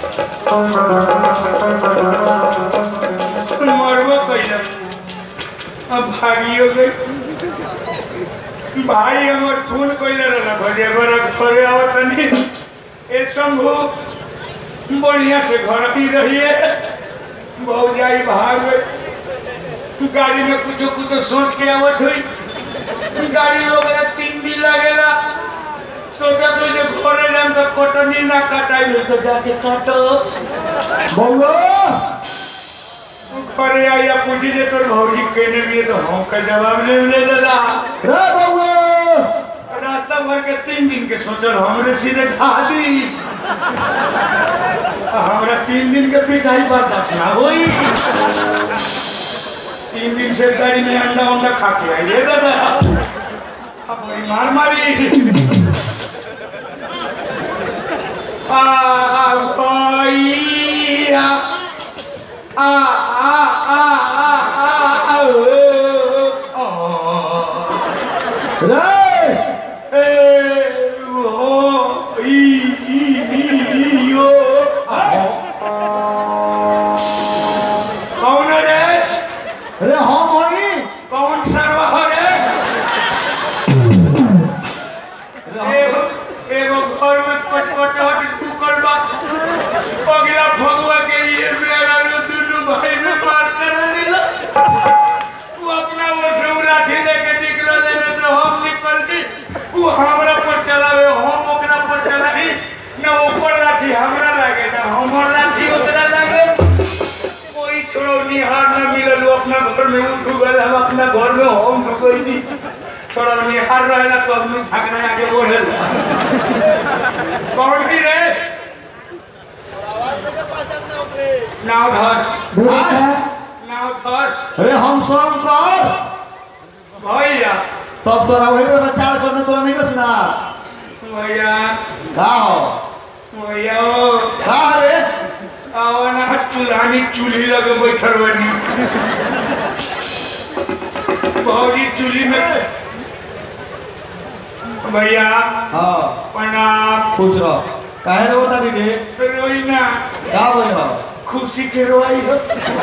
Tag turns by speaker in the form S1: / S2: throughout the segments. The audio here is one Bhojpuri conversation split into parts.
S1: मरबो कैला अब भागियो गई भाई हमर फोन कैले रहला भजे बड़ा घरे आवत नहीं ए शंभू बढ़िया से घर ही रहिए भौजाई भाग गई गाड़ी में कुछ कुछ सोच के आवत हुई गाड़ी लोग तीन दिन लगेला सोचा तो जो घरे जाम तो कटनी ना कटाई तो जाके काटो
S2: बउआ
S1: अरे आया पूछी जे तोर भौजी कहने भी तो हम का जवाब नहीं मिले दादा
S2: रे बउआ
S1: रास्ता भर के तीन दिन के सोचल हमरे सीधे खा दी हमरा तीन दिन के पिटाई बर्दाश्त ना होई तीन दिन से गाड़ी में अंडा उंडा खा के आई रे दादा अब वही मार मारी आ आ भाई आ आ आ आ आ आ आ ओ, ओ।
S2: रे
S1: ए ओ ई ई ई ई ओ आ कौन है रे
S2: रे हम हई
S1: कौन सर्व है रे एगो एगो घर में पचपटाहट टूकल बा पगला भगवा के ये मेरा लो दुनू भाई में मार कर दिला तू अपना वो सब लाठी लेके निकल लेने तो हम निकल दी तू हमरा पर चलावे हम ओकरा पर चलाई ना ऊपर लाठी हमरा लागे ना हमर लाठी ओकरा लागे कोई छोड़ो निहार ना मिलल वो अपना घर में उठ गए हम अपना घर में हम ढुकई दी छोड़ो निहार रहेला तो अपनी भागना आगे बढ़ेल कौन भी रे नाव धर नाव धर
S2: रे हम शंकर
S1: भैया
S2: तब तोरा वही में बच्चा करने तोरा नहीं बचना
S1: भैया
S2: का हो
S1: भैया ओ
S2: का रे
S1: आओ ना चूल्हानी चूल्ही लगे बैठल बनी भौजी चूल्ही में भैया
S2: हां
S1: प्रणाम
S2: खुश रह काहे रो तारी रे
S1: रोई ना
S2: का बोल हो
S1: खुशी के रोई हो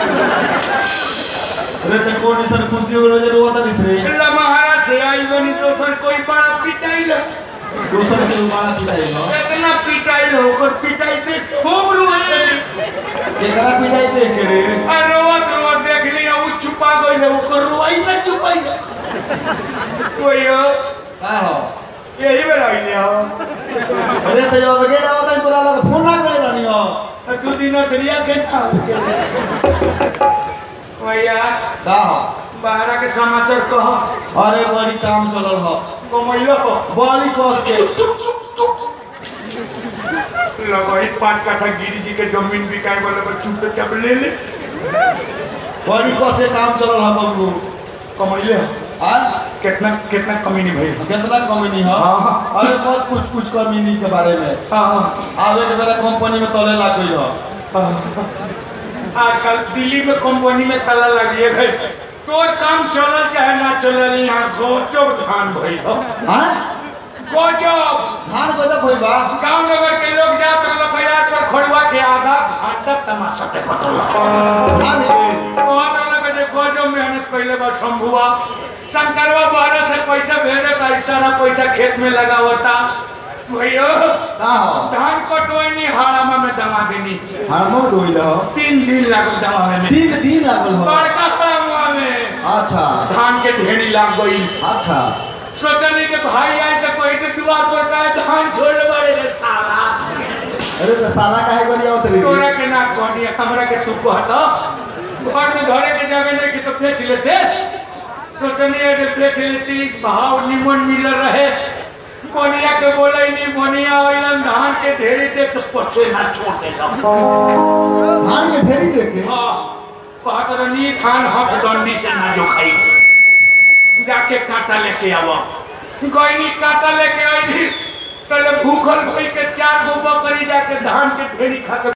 S2: रे ते कोन सर खुशी हो रे रो तारी रे
S1: अल्लाह महाराज से आई बनी तो सर कोई बड़ा पिटाई लो
S2: दूसर के मारा पिटाई हो
S1: इतना पिटाई लो ओकर पिटाई देख खूब रोई
S2: केकरा पिटाई देख के रे
S1: आ रोवत रोवत देख लिया वो छुपा गई है ओकर रोई ना छुपाई कोई हो
S2: का हो
S1: यही बेरा ही हो
S2: अरे ते जो बगे जाओ ताई तोरा लग फोन ना करे रानी हो
S1: दू दिन चलिया के ना भैया
S2: का हो
S1: बाहर के समाचार कहो
S2: अरे बड़ी काम चलल हो
S1: कमैलो हो
S2: बड़ी कस के
S1: लगो पाँच काठा गिरी जी के जमीन बिकाए वाला पर चुप चाप ले ले
S2: बड़ी कस के काम चलल हो बबू
S1: कमैले हो
S2: हां
S1: कितना कितना कमी नहीं भई
S2: कितना कमी हो
S1: हाँ।
S2: अरे बहुत कुछ कुछ कमी नहीं के बारे में
S1: हाँ
S2: आवे के मेरा कंपनी में तले लाग गई हो
S1: आजकल दिल्ली में कंपनी में ताला लगी है भाई तोर काम चलल चाहे ना चलल यहाँ गजब धान भई हो
S2: हां
S1: गजब
S2: धान को तो कोई बात
S1: गांव नगर के लोग जात लोग याद पर खड़ुआ के आधा घंटा तमाशा के कटल
S2: हां
S1: वहाँ पे लगे जे गजब मेहनत कैले बा शंभुआ शंकरवा बाहर से पैसा भेजे का सारा पैसा खेत में लगावता भैया
S2: का हो
S1: धान कटवैनी हाड़ामा में दमा देनी
S2: हां मो दोइल हो
S1: तीन दिन लागल दमावे में
S2: तीन दिन लागल हो
S1: बड़का सामुआ में
S2: अच्छा
S1: धान के ढेरी लाग गई
S2: अच्छा
S1: सोचनी के भाई आए तो कोई के दुआर पर का धान छोड़ बड़े रे साला
S2: अरे तो साला काहे करी आओ तेरी
S1: तोरा के ना कहनी हमरा के तू कहत घर में घरे के जगह नहीं कि तो फेंच लेते सोचनी है कि फेंच लेती भाव निमन मिल रहे मोनिया के बोले नहीं मोनिया वालन धान के ढेरी देख तो पछे ना छोड़ देता
S2: धान के ढेरी देखे
S1: हाँ कहत रही धान हक डंडी से ना जो खाई जाके कांटा लेके आवा कोई कांटा लेके आई थी पहले भूखल कोई के चार गो बकरी जाके धान के ढेरी खा के